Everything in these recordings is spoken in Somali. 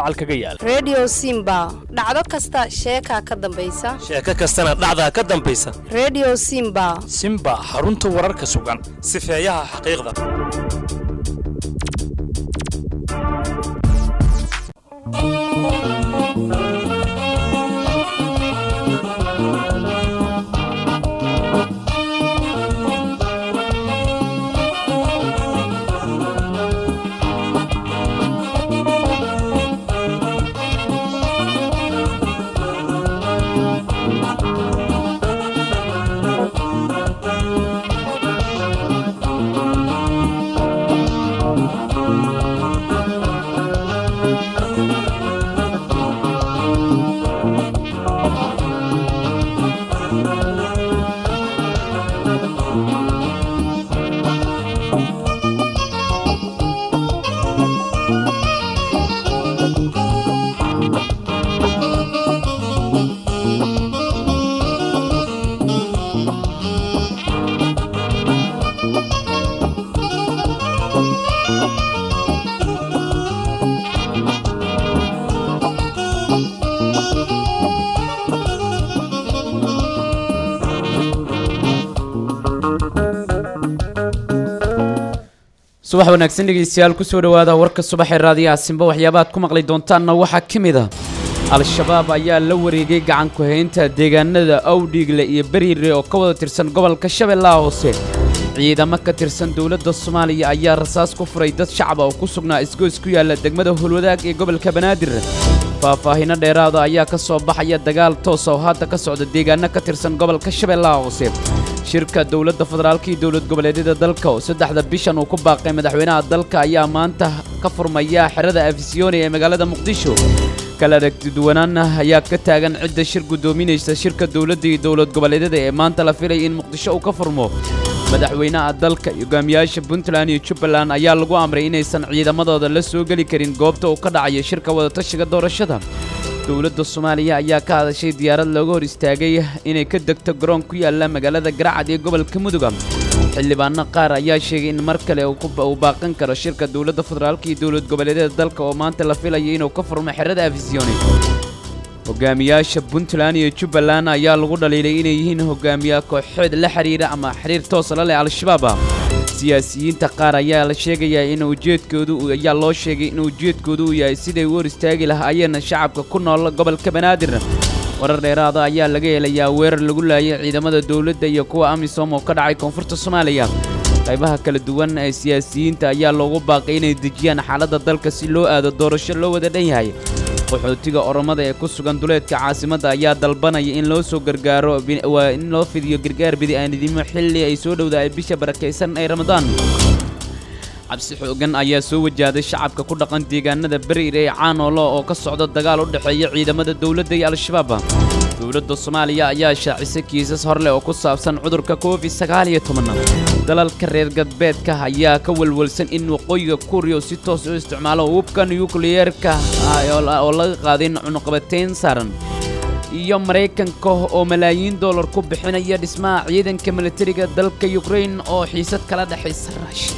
dacal kaga yaal redio simba dhacdo kasta sheekaa ka dambaysa sheeko kastana dhacdaa ka dambaysa redio simba simba xarunta wararka sugan sifeeyaha xaqiiqda subax wanaagsan dhegeystayaal kusoo dhowaada warka subaxee raadiyaha simba waxyaabaad ku maqli doontaanna waxaa ka mid a al-shabaab ayaa la wareegay gacan ku-haynta deegaanada awdhiigle iyo beriire oo ka wada tirsan gobolka shabeellaha hoose ciidamo ka tirsan dowladda soomaaliya ayaa rasaas ku furay dad shacaba oo ku sugnaa isgoys ku yaalla degmada holwadaag ee gobolka banaadir faahfaahino dheeraada ayaa ka soo baxaya dagaal toosa oo hadda ka socda deegaano ka tirsan gobolka shabeellaha hoose shirka dowladda federaalka iyo dowlad goboleedyada dalka oo saddexda bishan uu ku baaqay madaxweynaha dalka ayaa maanta ka furmaya xerada afisyooni ee magaalada muqdisho kala aragtiduwanaan ayaa ka taagan cidda shir guddoominaysa shirka dowladda iyo dowlad goboleedyada ee maanta la filaya in muqdisho uu ka furmo madaxweynaha dalka iyo hogaamiyaasha puntland iyo jubbaland ayaa lagu amray inaysan ciidamadooda la soo geli karin goobta uu ka dhacayo shirka wadatashiga doorashada dowladda soomaaliya ayaa ka hadashay diyaarad looga hor istaagay inay ka degto garoon ku yaalla magaalada garacad ee gobolka muduga xildhibaano qaar ayaa sheegay in mar kale uu baaqan karo shirka dowladda federaalka iyo dowlad goboleedyada dalka oo maanta la filayo inuu ka furmo xerada afisyooni hogaamiyaasha puntland iyo jubbaland ayaa lagu dhaliilay inay yihiin hogaamiya kooxeed la xiriira ama xiriir toosa la leh al-shabaab siyaasiyiinta qaar ayaa la sheegayaa in ujeedkoodu ayaa loo sheegay in ujeedkoodu uu yahay siday u hor istaagi lahaayeen shacabka ku nool gobolka banaadir warar dheeraada ayaa laga helayaa weerar lagu laayay ciidamada dowladda iyo kuwa amisom oo ka dhacay koonfurta soomaaliya qaybaha kala duwan ee siyaasiyiinta ayaa loogu baaqay inay dejiyaan xaaladda dalka si loo aado doorasho loo wada dhan yahay qaxootiga oromada ee ku sugan duleedka caasimadda ayaa dalbanaya in loo soo gargaaro waa in loo fidiyo gargaar bidi-aanidimo xilli ay soo dhowdahay bisha barakaysan ee ramadaan cabsi xoogan ayaa soo wajahday shacabka ku dhaqan deegaanada beriir ee caanoolo oo ka socda dagaal u dhexeeya ciidamada dowladda iyo al-shabaab dowladda soomaaliya ayaa shaacisay kiisas horleh oo ku saabsan cudurka covid sagaal iyo toban dalalka reer galbeedka ayaa ka walwalsan in waqooyiga kuuriya si toos u isticmaalo hubka nukliyeerka oo laga qaadin cunuqabateyn saaran iyo maraykanka oo malaayiin dollar ku bixinaya dhismaha ciidanka militariga dalka yukrain oo xiisad kala dhexaysa rushia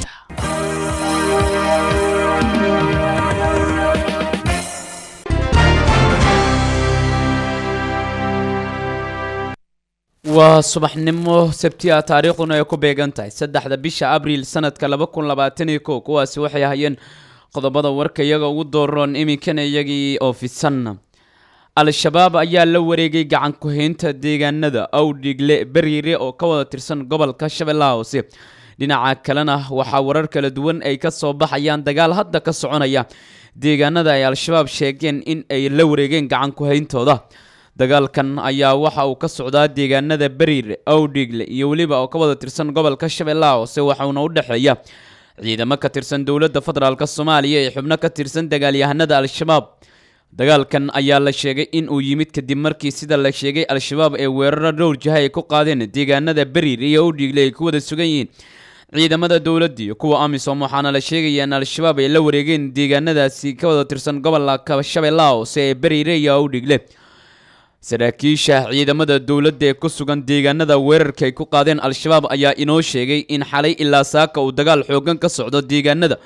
waa subaxnimo sabtiya taariikhduna ay ku beegan tahay saddexda bisha abriil sanadka laba kun labaatan iyo kow kuwaasi waxay ahayeen qodobada warka iyaga ugu dooroon iminkana iyagii oo fidsan al-shabaab ayaa la wareegay gacan ku-haynta deegaanada awdhigle beriire oo ka wada tirsan gobolka shabeellaha hoose dhinaca kalena waxaa warar kala duwan ay ka soo baxayaan dagaal hadda ka soconaya deegaanada ay al-shabaab sheegeen in ay la wareegeen gacan ku-hayntooda dagaalkan ayaa waxa uu ka socdaa deegaanada beriir awdhigle iyo weliba oo ka wada tirsan gobolka shabeellaha hoose waxauna u dhexeeya ciidamo ka tirsan dowladda federaalk soomaaliya ee xubno ka tirsan dagaalyahanada al-shabaab dagaalkan ayaa la sheegay in uu yimid kadib markii sida la sheegay al-shabaab ee weeraro dhowr jaha ay ku qaadeen deegaanada beriir iyo awdhigle ay ku wada sugan yihiin ciidamada dowladda iyo kuwa amisom waxaana la sheegaya in al-shabaab ay la wareegeen deegaanadaasi ka wada tirsan gobolka shabeellaha hoose ee beriire iyo awdhigle saraakiisha ciidamada dowladda ee ku sugan deegaanada weerarka ay ku qaadeen al-shabaab ayaa inoo sheegay in xalay ilaa saaka uu dagaal xoogan ka socdo deegaanada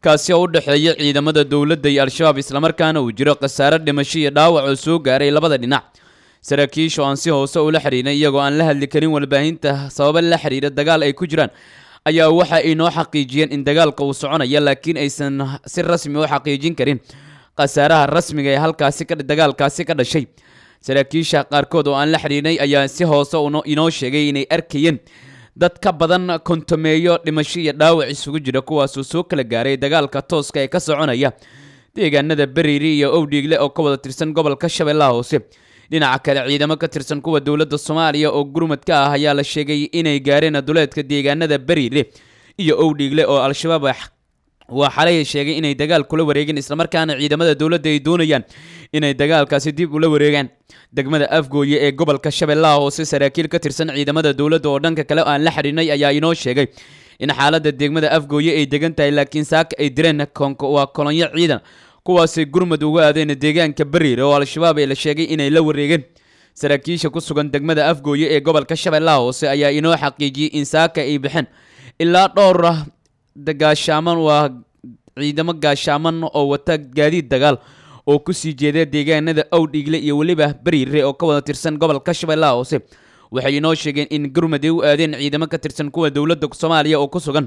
kaasi oo u dhexeeya ciidamada dowladda iyo al-shabaab islamarkaana uu jiro khasaare dhimasho iyo dhaawac oo soo gaaray labada dhinac saraakiisha oo aan si hoose ula xidhiidnay iyagoo aan la hadli karin warbaahinta sababa la xidhiidha dagaal ay ku jiraan ayaa waxa ay noo xaqiijiyeen in dagaalka uu soconaya laakiin aysan si rasmi u xaqiijin karin khasaaraha rasmiga ee halkaasi ka dagaalkaasi ka dhashay saraakiisha qaarkood oo aan la xidhiidhnay ayaa si hoose inoo sheegay inay arkayeen dad ka badan kontomeeyo dhimasho iyo dhaawac isugu jira kuwaasoo soo kala gaaray dagaalka tooska ee ka soconaya deegaanada beriiri iyo owdhiigle oo ka wada tirsan gobolka shabeellaha hoose dhinaca kale ciidamo ka tirsan kuwa dowladda soomaaliya oo gurmad ka ah ayaa la sheegay inay gaareen duleedka deegaanada beriire iyo owdhiigle oo al-shabaab waa xalay sheegay inay dagaal kula wareegeen islamarkaana ciidamada dowladda ay doonayaan inay dagaalkaasi dib ula wareegaan degmada afgooye ee gobolka shabeellaha hoose saraakiil ka tirsan ciidamada dowladda oo dhanka kale aan la xidhiidhnay ayaa inoo sheegay in xaaladda degmada afgooye ay degan tahay laakiin saaka ay direen waa kolonyo ciidan kuwaasay gurmad uga aadeen deegaanka beriire oo al-shabaab ee la sheegay inay la wareegeen saraakiisha ku sugan degmada afgooye ee gobolka shabeellaha hoose ayaa inoo xaqiijiyey in saaka ay baxeen ilaa dhowr gaashaaman waa ciidamo gaashaaman oo wata gaadiid dagaal oo kusii jeeda deegaanada owdhiigle iyo weliba beriire oo ka wada tirsan gobolka shabeellaha hoose waxay inoo sheegeen in gurmad ay u aadeen ciidamo ka tirsan kuwa dowladda soomaaliya oo ku sugan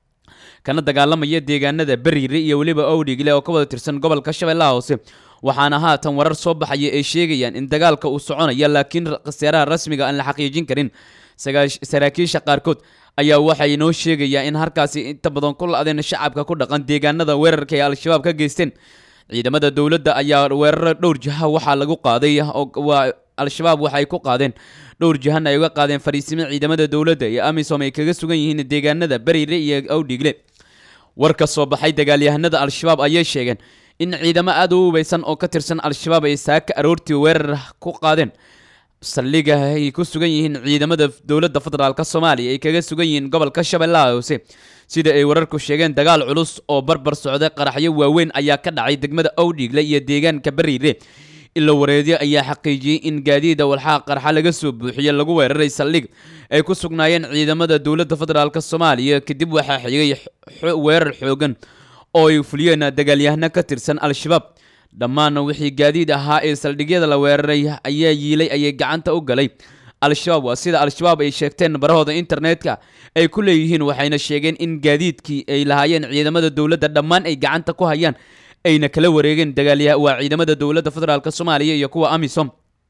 kana dagaalamaya deegaanada beriire iyo weliba owdhiigle oo ka wada tirsan gobolka shabeellaha hoose waxaana haatan warar soo baxaya ay sheegayaan in dagaalka uu soconaya laakiin khasaaraha rasmiga aan la xaqiijin karin saraakiisha qaarkood ayaa waxay inoo sheegayaa in halkaasi inta badan ku la-deen shacabka ku dhaqan deegaanada weerarka ay al-shabaab ka geysteen ciidamada dowladda ayaa weeraro dhowr jiha waxaa lagu qaaday waa al-shabaab waxay ku qaadeen dhowr jihan ay uga qaadeen fariisimo ciidamada dowladda iyo amisom ay kaga sugan yihiin deegaanada beriire iyo awdhiigle war ka soo baxay dagaalyahanada al-shabaab ayay sheegeen in ciidamo aada u hubeysan oo ka tirsan al-shabaab ay saaka aroortii weerar ku qaadeen saldhiga ay ku sugan yihiin ciidamada dowladda federaalk soomaaliya ay kaga sugan yihiin gobolka shabeellaha hoose sida ay wararku sheegeen dagaal culus oo barbar socday qaraxyo waaweyn ayaa ka dhacay degmada owdhiigle iyo deegaanka beriire ilo wareedyo ayaa xaqiijiyey in gaadiida walxaha qarxa laga soo buuxiye lagu weeraray saldhig ay ku sugnaayeen ciidamada dowladda federaalk soomaaliya kadib waxaa xigay weerar xoogan oo ay fuliyeen dagaalyahano ka tirsan al-shabaab dhammaanna wixii gaadiid ahaa ee saldhigyada la weeraray ayaa yiilay ayay gacanta u galay al-shabaab waa sida al-shabaab ay sheegteen barahooda internetka ay ku leeyihiin waxayna sheegeen in gaadiidkii ay lahaayeen ciidamada dowladda dhammaan ay gacanta ku hayaan ayna kala wareegeen dagaalya waa ciidamada dowladda federaalk soomaaliya iyo kuwa amisom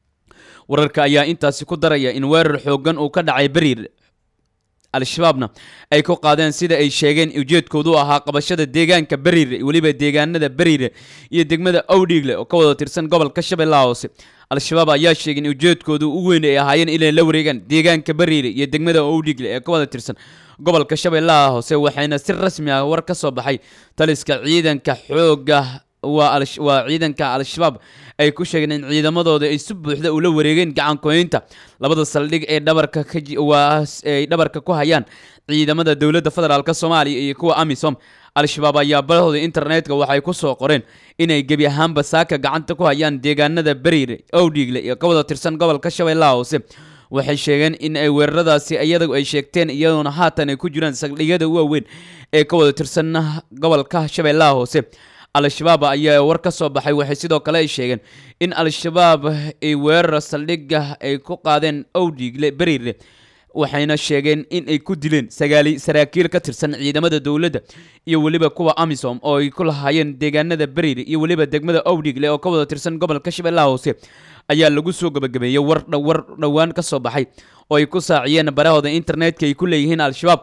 wararka ayaa intaasi ku daraya in weerar xoogan uu ka dhacay beriir al-shabaabna ay ku qaadeen sida ay sheegeen ujeedkoodu ahaa qabashada deegaanka beriire weliba deegaanada beriire iyo degmada owdhiigle oo ka wada tirsan gobolka shabeellaha hoose al-shabaab ayaa sheegay in ujeedkoodu u weyn ay ahaayeen inay la wareegaan deegaanka beriire iyo degmada owdhiigle ee ka wada tirsan gobolka shabeellaha hoose waxayna si rasmi ah war ka soo baxay taliska ciidanka xooga waa waa ciidanka al-shabaab ay ku sheegeen in ciidamadooda ay si buuxda ula wareegeen gacankoynta labada saldhig ee dhabarka kawaa ay dhabarka ku hayaan ciidamada dowladda federaalk soomaaliya iyo kuwa amisom al-shabaab ayaa barahooda internetka waxay ku soo qoreen inay gebi ahaanba saaka gacanta ku hayaan deegaanada beriire owdhiigle iyo ka wada tirsan gobolka shabeellaha hoose waxay sheegeen in ay weeraradaasi iyadagu ay sheegteen iyadoona haatan ay ku jiraan saldhigyada waaweyn ee ka wada tirsan gobolka shabeellaha hoose al-shabaab ayaa war ka soo baxay waxay sidoo kale ay sheegeen in al-shabaab ay weerar saldhiga ay ku qaadeen owdhiigle beriire waxayna sheegeen in ay ku dileen sagaali saraakiil ka tirsan ciidamada dowladda iyo weliba kuwa amisom oo ay ku lahaayeen deegaanada beriire iyo weliba degmada owdhiigle oo ka wada tirsan gobolka shabeellaha hoose ayaa lagu soo gabagabeeyey war war dhowaan ka soo baxay oo ay ku saaciyeen barahooda internetka ay ku leeyihiin al-shabaab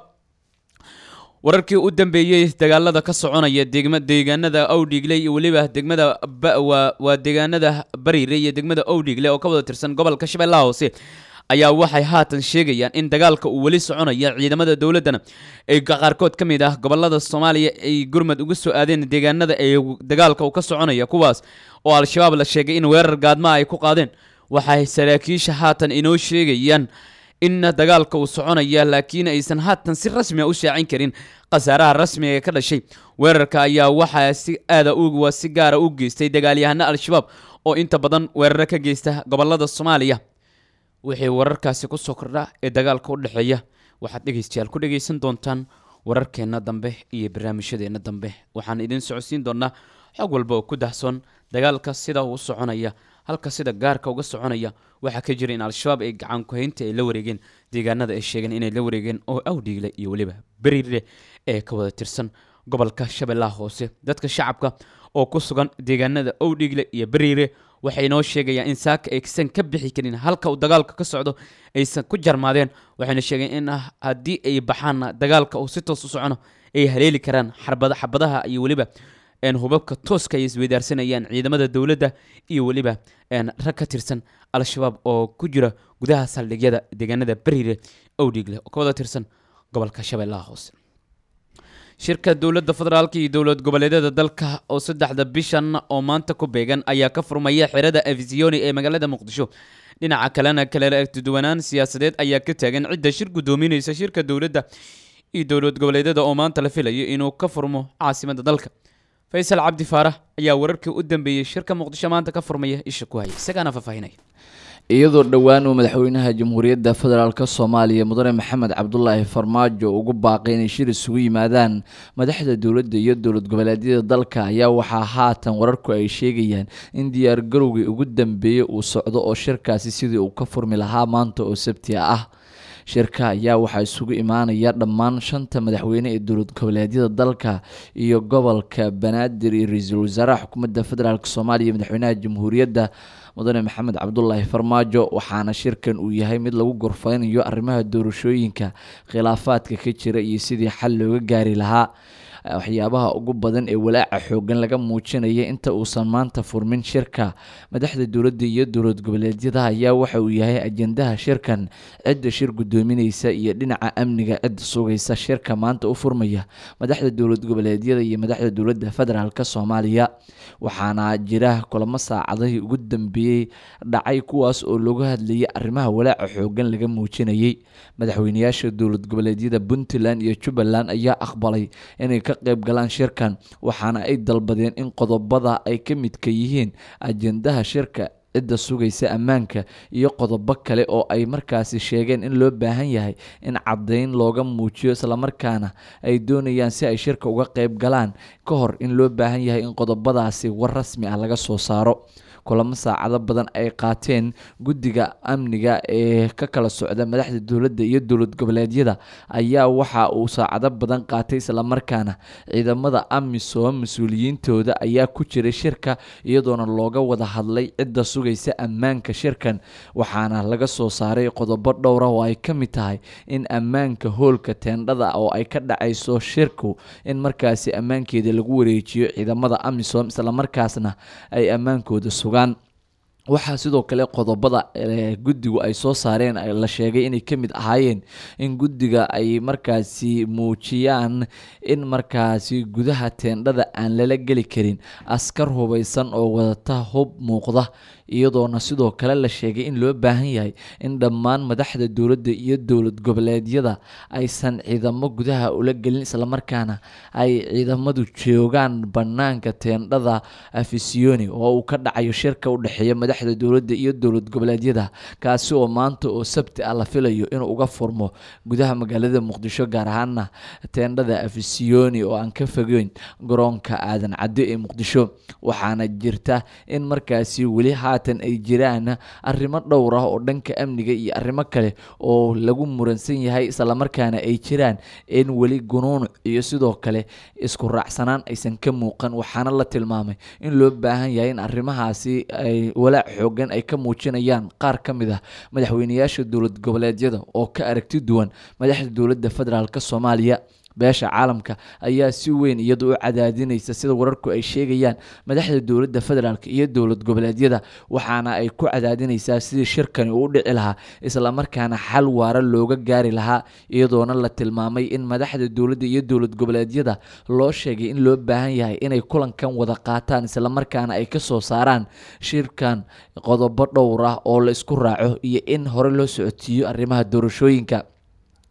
wararkii u dambeeyey dagaalada ka soconaya degma deegaanada owdhiigle iyo weliba degmada waa waa deegaanada bariire iyo degmada owdhiigle oo ka wada tirsan gobolka shabeellaha hoose ayaa waxay haatan sheegayaan in dagaalka uu weli soconaya ciidamada dowladdana ay qaarkood ka mid ah gobolada soomaaliya ay gurmad uga soo aadeen deegaanada ay dagaalka uu ka soconaya kuwaas oo al-shabaab la sheegay in weerar gaadmaa ay ku qaadeen waxay saraakiisha haatan inoo sheegayaan in dagaalka uu soconaya laakiin aysan haatan si rasmia u shaacin karin khasaaraha rasmiga ee ka dhashay weerarka ayaa waxaa si aada waa si gaara u geystay dagaalyahano al-shabaab oo inta badan weeraro ka geysta gobolada soomaaliya wixii wararkaasi ku soo kordha ee dagaalka u dhexeeya waxaad dhegaystayaal ku dhegaysan doontaan wararkeenna dambe iyo barnaamijyadeenna dambe waxaan idin socodsiin doonaa xog walba oo ku dahsoon dagaalka sida uu soconaya halka sida gaarka uga soconaya waxaa ka jira in al-shabaab ay gacan ku-haynta ay la wareegeen deegaanada ay sheegeen inay la wareegeen oo awdhiigle iyo weliba beriire ee ka wada tirsan gobolka shabeellaha hoose dadka shacabka oo ku sugan deegaanada owdhiigle iyo beriire waxay noo sheegayaan in saaka aysan ka bixi karin halka uu dagaalka ka socdo aysan ku jarmaadeen waxayna sheegeen in ah haddii ay baxaanna dagaalka uu si toos u socono ay haleeli karaan xarbada xabadaha iyo weliba hubabka tooska ay isweydaarsanayaan ciidamada dowladda iyo weliba rag ka tirsan al-shabaab oo ku jira gudaha saldhigyada deegaanada beriire owdhiigle oo ka wada tirsan gobolka shabeellaha hoose shirka dowladda federaalka iyo dowlad goboleedyada dalka oo saddexda bishan oo maanta ku beegan ayaa ka furmaya xerada afisioni ee magaalada muqdisho dhinaca kalena kale agtiduwanaan siyaasadeed ayaa ka taagan cidda shir guddoominaysa shirka dowladda iyo dowlad goboleedyada oo maanta la filayo inuu ka furmo caasimada dalka faysal cabdi faarax ayaa wararkii u dambeeyey shirka muqdisho maanta ka furmaya isha ku haya isagaana faahfaahinaya iyadoo dhowaan uu madaxweynaha jamhuuriyadda federaalk soomaaliya mudane maxamed cabdulaahi farmaajo ugu baaqay inay shir isugu yimaadaan madaxda dowladda iyo dowlad goboleedyada dalka ayaa waxaa haatan wararku ay sheegayaan in diyaar garowgii ugu dambeeyey uu socdo oo shirkaasi sidii uu ka furmi lahaa maanta oo sabti ah shirka ayaa waxaa isugu imaanaya dhammaan shanta madaxweyne ee dowlad goboleedyada dalka iyo gobolka banaadir iyo ra-iisul wasaaraha xukuumadda federaalk soomaaliya madaxweynaha jamhuuriyadda mudane maxamed cabdulaahi farmaajo waxaana shirkan uu yahay mid lagu gorfeynayo arrimaha doorashooyinka khilaafaadka ka jira iyo sidii xal looga gaari lahaa waxyaabaha ugu badan ee walaaca xoogan laga muujinaya inta uusan maanta furmin shirka madaxda dowladda iyo dowlad goboleedyada ayaa waxa uu yahay ajendaha shirkan cidda shir guddoominaysa iyo dhinaca amniga cidda sugaysa shirka maanta u furmaya madaxda dowlad goboleedyada iyo madaxda dowladda federaalk soomaaliya waxaana jira kulamo saacadihii ugu dambeeyey dhacay kuwaas oo looga hadlayay arrimaha walaaca xoogan laga muujinayay madaxweyneyaasha dowlad goboleedyada puntland iyo jubbaland ayaa aqbalay inay ka qayb galaan shirkan waxaana ay dalbadeen in qodobada ay ka midka yihiin ajendaha shirka cidda sugaysa ammaanka iyo qodobo kale oo ay markaasi sheegeen in loo baahan yahay in caddayn looga muujiyo islamarkaana ay doonayaan si ay shirka uga qayb galaan ka hor in loo baahan yahay in qodobadaasi war rasmi ah laga soo saaro kulamo saacado badan ay qaateen guddiga amniga ee ka kala socda madaxda dowladda iyo dowlad goboleedyada ayaa waxa uu saacado badan qaatay islamarkaana ciidamada amisom mas-uuliyiintooda ayaa ku jiray shirka iyadoona looga wada hadlay cidda sugaysa ammaanka shirkan waxaana laga soo saaray qodobo dhowra oo ay ka mid tahay in ammaanka hoolka teendhada oo ay ka dhacayso shirku in markaasi ammaankeeda lagu wareejiyo ciidamada amisom islamarkaasna ay ammaankooda sugaan waxaa sidoo kale qodobada guddigu ay soo saareen la sheegay inay ka mid ahaayeen in guddiga ay markaasi muujiyaan in markaasi gudaha teendhada aan lala geli karin askar hubaysan oo wadata hub muuqda iyadoona sidoo kale la sheegay in loo baahan yahay in dhammaan madaxda dowladda iyo dowlad goboleedyada aysan ciidamo gudaha ula gelin islamarkaana ay ciidamadu joogaan banaanka teendhada afisioni oo uu ka dhacayo shirka u dhexeeya madaxda dowladda iyo dowlad goboleedyada kaasi oo maanta oo sabti ah la filayo inuu uga furmo gudaha magaalada muqdisho gaar ahaana teendhada afisioni oo aan ka fogeyn garoonka aadan cadde ee muqdisho waxaana jirta in markaasi weli haatan ay jiraan arrimo dhowr ah oo dhanka amniga iyo arrimo kale oo lagu muransan yahay islamarkaana ay jiraan in weli gunuunuc iyo sidoo kale isku raacsanaan aysan ka muuqan waxaana la tilmaamay in loo baahan yahay in arrimahaasi ay walaac xoogan ay ka muujinayaan qaar ka mid ah madaxweyneyaasha dowlad goboleedyada oo ka aragti duwan madaxda dowladda federaalk soomaaliya beesha caalamka ayaa si weyn iyadu u cadaadinaysa sida wararku ay sheegayaan madaxda dowladda federaalk iyo dowlad goboleedyada waxaana ay ku cadaadinaysaa sidii shirkani uu u dhici lahaa islamarkaana xal waara looga gaari lahaa iyadoona la tilmaamay in madaxda dowladda iyo dowlad goboleedyada loo sheegay in loo baahan yahay inay kulankan wada qaataan islamarkaana ay ka soo saaraan shirkan qodobo dhowr ah oo la isku raaco iyo in hore loo socotiiyo arrimaha doorashooyinka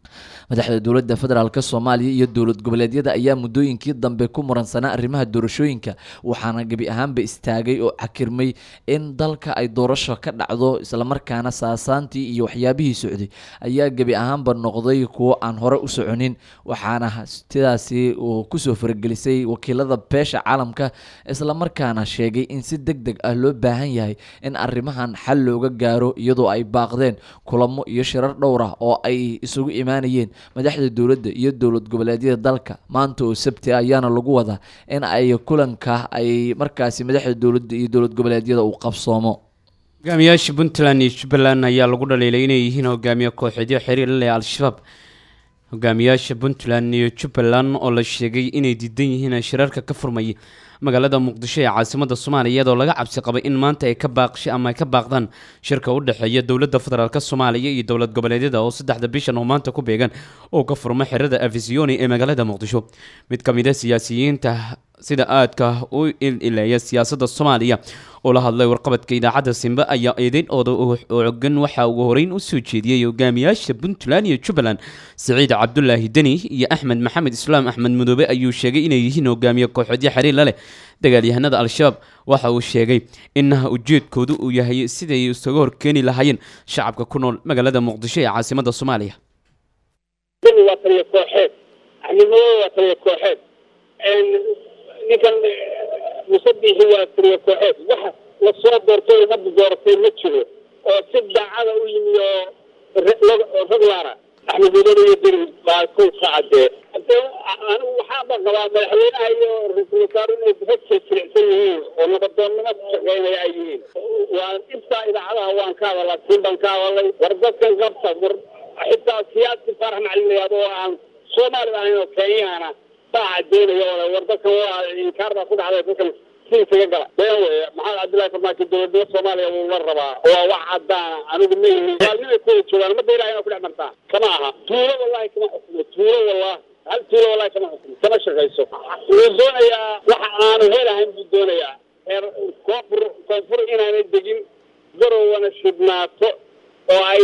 madaxda dowladda federaalk soomaaliya iyo dowlad goboleedyada ayaa muddooyinkii dambe ku muransanaa arrimaha doorashooyinka waxaana gebi ahaanba istaagay oo cakirmay in dalka ay doorasho ka dhacdo islamarkaana saasaantii iyo waxyaabihii socday ayaa gebi ahaanba noqday kuwo aan hore u soconin waxaana sidaasi uu kusoo faragelisay wakiilada beesha caalamka islamarkaana sheegay in si deg deg ah loo baahan yahay in arrimahan xal looga gaaro iyadoo ay baaqdeen kulamo iyo shirar dhowr ah oo ay isugu imaanayeen madaxda dowladda iyo dowlad goboleedyada dalka maanta oo sabti ah ayaana lagu wadaa in ay kulanka ay markaasi madaxda dowladda iyo dowlad goboleedyada uu qabsoomo hogaamiyaasha puntland iyo jubbaland ayaa lagu dhaliilay inay yihiin hogaamiye kooxeedyo xiriir la leh al-shabaab hogaamiyaasha puntland iyo jubbaland oo la sheegay inay diidan yihiin shirarka ka furmaya magaalada muqdisho ee caasimada soomaaliya iyadoo laga cabsi qabay in maanta ay ka baaqshay ama ay ka baaqdaan shirka u dhexeeya dowladda federaalk soomaaliya iyo dowlad goboleedyada oo saddexda bishan oo maanta ku beegan oo ka furma xerada afisioni ee magaalada muqdisho mid ka mid a siyaasiyiinta sida aadka u ilileeya siyaasadda soomaaliya oo la hadlay warqabadka idaacadda simbe ayaa eedeyn ooda ogan waxa uu horeyn u soo jeediyey hogaamiyaasha puntland iyo jubbaland siciid cabdulaahi deni iyo axmed maxamed islaam axmed mudoobe ayuu sheegay inay yihiin hogaamiye kooxoodyo xiriir la leh dagaalyahanada al-shabaab waxa uu sheegay in ujeedkoodu uu yahay siday isaga horkeeni lahaayeen shacabka ku nool magaalada muqdisho ee caasimada soomaaliya waa taliya kooxeed axmed mudoobe waa taliya kooxeed ninkan musabixi waa taliya kooxeed waxa lasoo doortay umada dooratay ma jiro oo si daacada u yimi oo rag laara axmed mudoobe iyo diri baa kow ka cadee hadee anigu waxaaba qabaa madaxweynaha iyo ra-iisul wasaare inay hogsa jilicsan yihiin oo nabadoonnimo ku shaqeynaya ay yihiin waa intaa idaacadaha waan ka hadalaa siin baan ka hadalay war dadkan qabta war xitaa siyaasi farax macalinayaad oo aan soomaalida ahayn oo kenyahana baa cadeynaya oo war dadkan waa inkaar baa ku dhacday dadkan si isaga gala been weeye maxamed cabdullahi farmaajo dowladnimo soomaaliya wuu la rabaa waa wax cadaana anigu ma yihin maalnimay ku wada joogaan umada ilahay inaa ku dhex martaa kama aha tuulo wallahi kama xukumo tuulo wallahi hal tuulo wallahi kama xukumo kama shaqayso wuu doonayaa waxa aanu helahayn buu doonayaa reer koonfur koonfur inaanay degin garowana shidnaato oo ay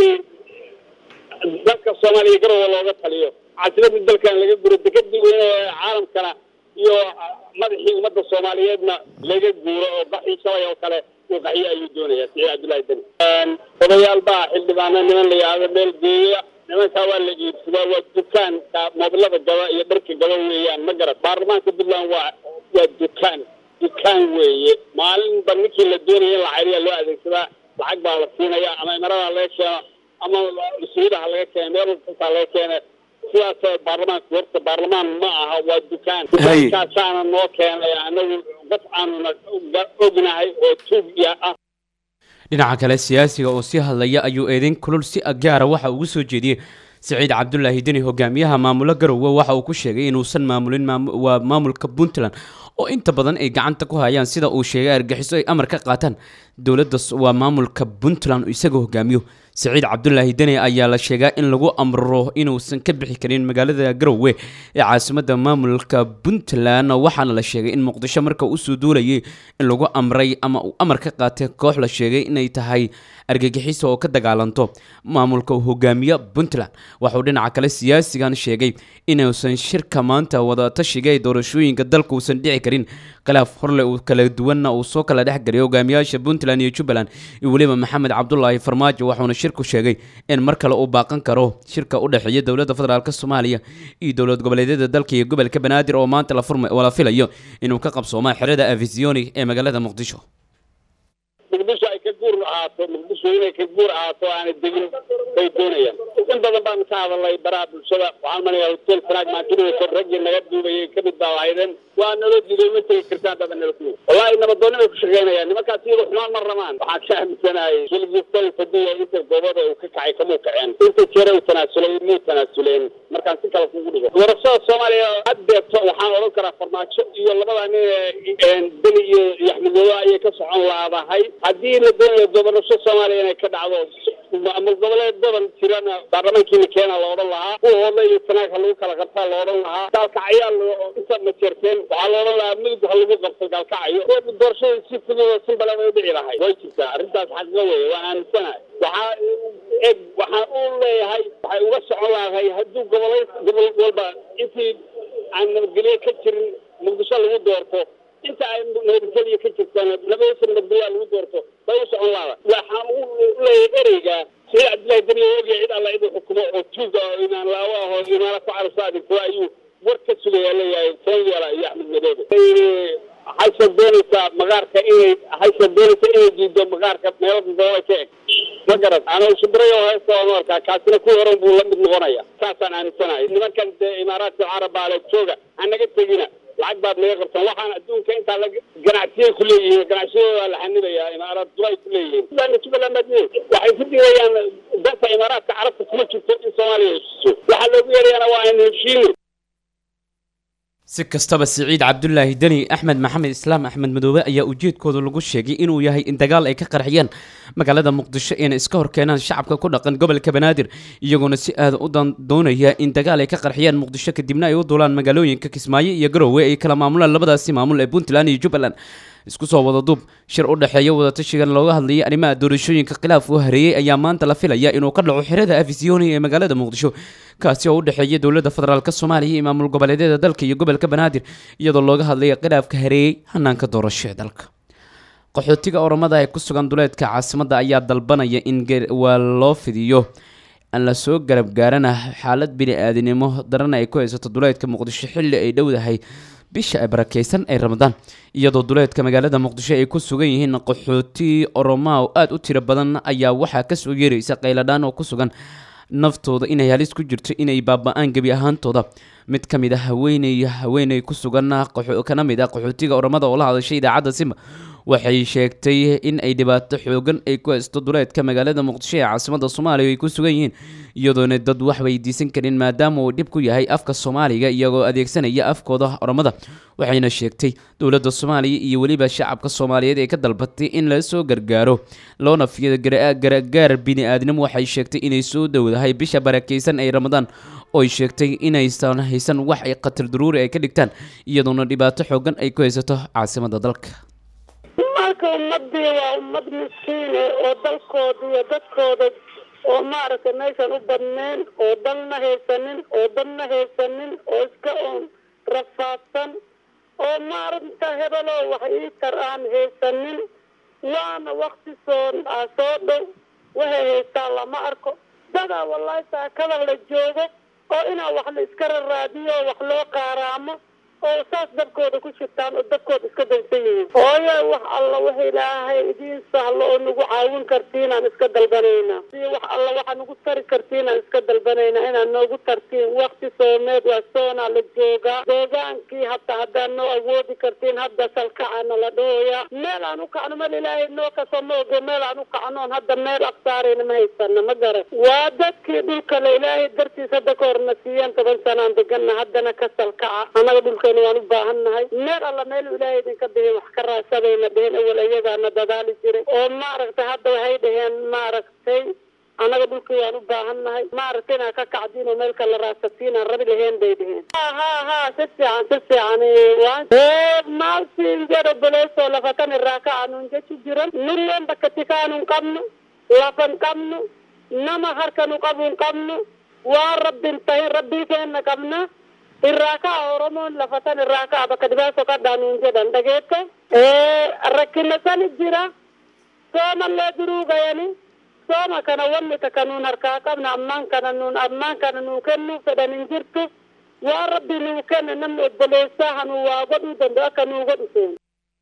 dalka soomaaliya garowa looga taliyo caasimada dalkan laga guro dekadii weyne ee caalamkana iyo madaxii ummadda soomaaliyeedna laga guuro oo baxii shalay oo kale uu qaxiyo ayuu doonaya siciid cabdullahi deni odayaal baa xildhibaano niman la yidhaahdo meel geeya nimankaa waa la iibsadaa waa dukaanka moobilada gaba iyo dharka gaba weeyaan ma garat baarlamaanka puntland waa waa dukaan dukaan weeye maalinba ninkii la doonaya in la cayriya loo adeegsadaa lacag baa la siinaya ama imarada laga keeno ama mas-uulidaha laga keena meel kastaa laga keena sidaas baarlamaanka horta baarlamaan ma aha waa dukaan dukaankaasaana noo keenay anagu dad aanuna ognahay oo tuug ya ah dhinaca kale siyaasiga oo sii hadlaya ayuu eedeyn kulul si agaara waxa ugu soo jeediyey siciid cabdulaahi deni hogaamiyaha maamulo garowe waxa uu ku sheegay inuusan maamulin waa maamulka puntland oo inta badan ay gacanta ku hayaan sida uu sheegay argaxiso ay amar ka qaataan dowladda waa maamulka puntland isaga hogaamiyo siciid cabdulaahi deni ayaa la sheegaa in lagu amro inuusan ka bixi karin magaalada garowe ee caasimada maamulka puntland waxaana la sheegay in muqdisho marka usoo duulayay in lagu amray ama uu amar ka qaatay koox la sheegay inay tahay argagixiso oo ka dagaalanto maamulka hogaamiye puntland waxuu dhinaca kale siyaasigan sheegay inuusan shirka maanta wadatashiga ee doorashooyinka dalka uusan dhici karin khilaaf horle uu kala duwanna uu soo kala dhexgaliyo hogaamiyaasha puntland iyo jubbaland iyo weliba maxamed cabdulaahi farmaajo waxuuna shirku sheegay in mar kale uu baaqan karo shirka u dhexeeya dowladda federaalk soomaaliya iyo dowlad goboleedyada dalka iyo gobolka banaadir oo maanta la filayo inuu ka qabsooma xerada avisioni ee magaalada muqdisho muqdisho ay ka guur ahaato muqdisho inay ka guur ahaato aanay degin bay doonayaan in badan baan ka hadalay baraha bulshada waxaan manayaa hotel fanaag maantinayso raggii naga duubayay kamid baa lahaydeen waa naloo diiday ma tegi kartaan baba nala kuyo wallahi nabadoonni bay ku shaqeynayaan nimankaas iyada xumaan ma rabaan waxaan ka aaminsanahay shilgistal fadiya inta goobada uu ka kacay kamuu kaceen inta jeere uu tanaasulay muu tanaasuleen markaan si kale kugu dhigo doorashada soomaaliya haddeeto waxaan odhan karaa farmaajo iyo labada nin ee beni iyo yaxmedoodo ayay ka socon laadahay haddii la doonayo doorasho soomaaliya inay ka dhacdo maamul goboleed badan jirana baarlamankiina keena la odhan lahaa kuwa hoodla iyo sanaagha lagu kala qabtaa la odhan lahaa gaalkacyaa inta majeerteen waxaa la odhan lahaa mudug ha lagu qabto gaalkacyo doorashada si fudud oo simbalan ay dhici lahay way jirtaa arrintaas xaqiiqo weeye waan aaminsanahay waxaa eg waxaan u leeyahay waxay uga socon lahay hadduu gobolay gobol walba intii aan nabadgelyo ka jirin muqdisho lagu doorto inta ay nabadgelyo ka jirtaan nabadaysa nabadgelyaa lagu doorto bay u socon laada waxaan u leeyahay ereyga sida cabdillahi daniya oogaya cid alla idin xukumo oo tuuga oo imaan laawo ah oo imaana ku carabsa adigto ayuu war ka sugayaa leeyahay sanyala iyo axmed madoobe waxayse doonaysaa maqaarka inay waxayse doonaysaa inay diido maqaarka meelo dadoola ka eg ma garan ana shibrayo heesta oon arkaa kaasina kuwii horan buu la mid noqonaya saasaan aaminsanahay nimankan dee imaaraadka carabbaale jooga ha naga tegina lacag baad naga qabtaan waxaan adduunka intaa la ganacsiyay ku leeyihiin ganacsiyadoodaa la xanibayaa imaaraad dubay ku leeyihiin jubbaland waxay ku digayaan danta imaaraadka carabta kuma jirto in soomaaliya heshiiso waxaa loogu yeerayaana waa aan heshiino si kastaba siciid cabdulaahi deni axmed maxamed islaam axmed madoobe ayaa ujeedkooda lagu sheegay inuu yahay in dagaal ay ka qarxiyaan magaalada muqdisho inay iska horkeenaan shacabka ku dhaqan gobolka banaadir iyagoona si aada u doonaya in dagaal ay ka qarxiyaan muqdisho kadibna ay u duulaan magaalooyinka kismaayo iyo garowe ay kala maamulaan labadaasi maamul ee puntland iyo jubbaland isku soo wada duub shir u dhexeeya wadatashigan looga hadlayay arrimaha doorashooyinka khilaaf uu hareeyey ayaa maanta la filaya inuu ka dhaco xirada afisiyoni ee magaalada muqdisho kaasi oo u dhexeeya dowladda federaalk soomaaliya iyo maamul goboleedyada dalka iyo gobolka banaadir iyadoo looga hadlaya khilaafka hareeyey hanaanka doorasho ee dalka qaxootiga oromada ee ku sugan duleedka caasimadda ayaa dalbanaya in waa loo fidiyo aan la soo garab gaarana xaalad bini-aadinimo darana ay ku haysato duleedka muqdisho xilli ay dhowdahay bisha ay barakeysan ee ramadaan iyadoo duleedka magaalada muqdisho ay ku sugan yihiin qaxooti oromaa oo aada u tiro badan ayaa waxaa kasoo yeeraysa qayladhaan oo ku sugan naftooda inay halis ku jirto inay baaba-aan gebi ahaantooda mid ka mid a haweeney haweeney ku sugan kana mid ah qaxootiga oromada oo la hadashay idaacadda simba waxay sheegtay in ay dhibaato xoogan ay ku haysto duleedka magaalada muqdisho ee caasimada soomaaliya ay ku sugan yihiin iyadoona dad wax weydiisan karin maadaama uu dhib ku yahay afka soomaaliga iyagoo adeegsanaya afkooda oromada waxayna sheegtay dowladda soomaaliya iyo weliba shacabka soomaaliyeed ee ka dalbatay in la soo gargaaro loona fiyo gargaar bini-aadnimo waxay sheegtay inay soo dowdahay bisha barakeysan ee ramadaan ooy sheegtay inaysan haysan wax ay khatar daruuri ay ka dhigtaan iyadoona dhibaato xoogan ay ku haysato caasimada dalka marka ummadii waa ummad miskiine oo dalkooda iyo dadkooda oo maaragtay meeshan u badneen oo dalna haysanin oo dadna haysanin oo iska oon rafaadsan oo maaragta hebeloo wax ii tar aan haysanin waana wakti soo ah soo dhow waxay haystaa lama arko dadaa wallahi saakada la joogo oo inaa wax la iska raraadiyo oo wax loo qaaraamo oo saas dabkooda ku shirtaan oo dabkooda iska dansan yihiin hooyo wax alla wax ilaahay idiin sahlo oo nagu caawin kartiinaan iska dalbanaynaa si wax alla waxa nagu tari kartiinaan iska dalbanaynaa inaad noogu tartiin wakti soomeed waa soonaa la joogaa deegaankii hataa haddaad noo awoodi kartiin hadda salkacana la dhahoyaa meel aan u kacno mal ilaahay noo kaso ma oge meel aan u kacnoon hadda meel aqsaarayna ma haysana ma garan waa dadkii dhulkale ilaahay dartiis hadda ka horna siiyeen toban sanaan degana haddana ka salkaca anaga dhulka waan u baahannahay meel alla meel ilaahay idinka bihin wax ka raadsadayna dheheen awal iyagaana dadaali jiray oo maaragtay hadda waxay dhaheen maaragtay annaga dhulkii waan u baahannahay maaragtay inaa ka kacdiin oo meel kala raadsatiin aan rabi laheen bay dheheen ha ha ha si fiican si fiican maalsi garo boleesoo lafatan iraakacanun jechu jiran nuryen bakatikaanun qabnu lafan qabnu nama harkanu qabun qabnu waa rabbin tahin rabbii keenna qabna irraakaa oromoon lafatan irraakaa bakka dhibaaso kadhaanuun jedhan dhageette rakkina sani jira soomallee duruu gayani sooma kana wanni taka nuun harkaa qabna ammaan kana nuun ammaan kana nuu kennuu fedhan hin jirtu waa rabbi nuu kenne namni obboleessaa hanuu waa godhuu danda'u akka nuu godhu seen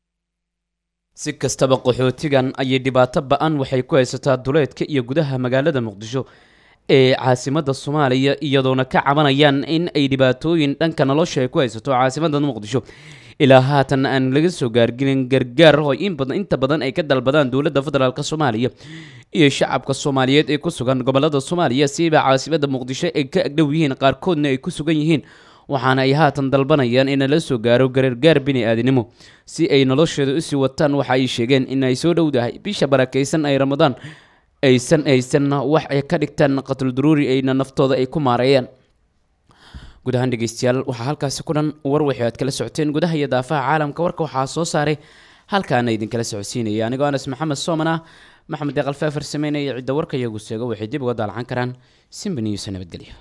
si kastaba qaxootigan ayay dhibaato ba-an waxay ku haysataa duleedka iyo gudaha magaalada muqdisho ee caasimada soomaaliya iyadoona ka cabanayaan in ay dhibaatooyin dhanka nolosha ay ku haysato caasimada muqdisho ilaa haatan aan laga soo gaargelin gargaar oo in badan inta badan ay ka dalbadaan dowladda federaalk soomaaliya iyo shacabka soomaaliyeed ee ku sugan gobolada soomaaliya siiba caasimada muqdisho ay ka agdhow yihiin qaarkoodna ay ku sugan yihiin waxaana ay haatan dalbanayaan in la soo gaaro gargaar bini-aadinimo si ay nolosheeda usii wataan waxa ay sheegeen in ay soo dhowdahay bisha barakeysan ay ramadaan aysan aysan wax ay ka dhigtaan qatul daruuri ayna naftooda ay ku maareeyaan guud ahaan dhegeystayaal waxaa halkaasi ku dhan war wixii aad kala socoteen gudaha iyo daafaha caalamka warka waxaa soo saaray halkaana idinkala socodsiinaya anigoo anas maxamed sooman ah maxamed deeqal feefar sameynaya cidda warka iyagu seego waxay dib uga daalacan karaan simba news nabadgelyo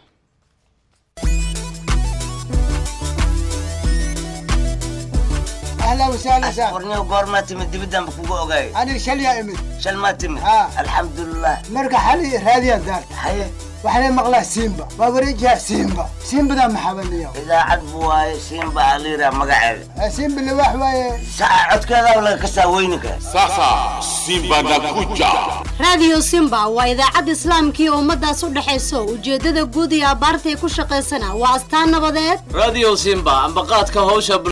اهلا وسهلا سهلا warniyo goormaa timid dibidaan ba kugu ogaay انا شليا امد shal maa timid Ah. alxamdulilah مرقى حالي راديا دار haye وحنا مقلا سيمبا بابريجها سيمبا سيمبا ذا محاولني idaacad buu waaye siinba aliira magaceeda سيمبا اللي واحد واي saca codkeedaa laga kasaa weyninka Sasa Simba nakuja. raadiyo simba waa idaacad islaamkii ummadaas u dhexayso ujeeddada guud iyo abbaartay ku shaqaysana waa astaan nabadeed radio simba ambaqaadka hawsha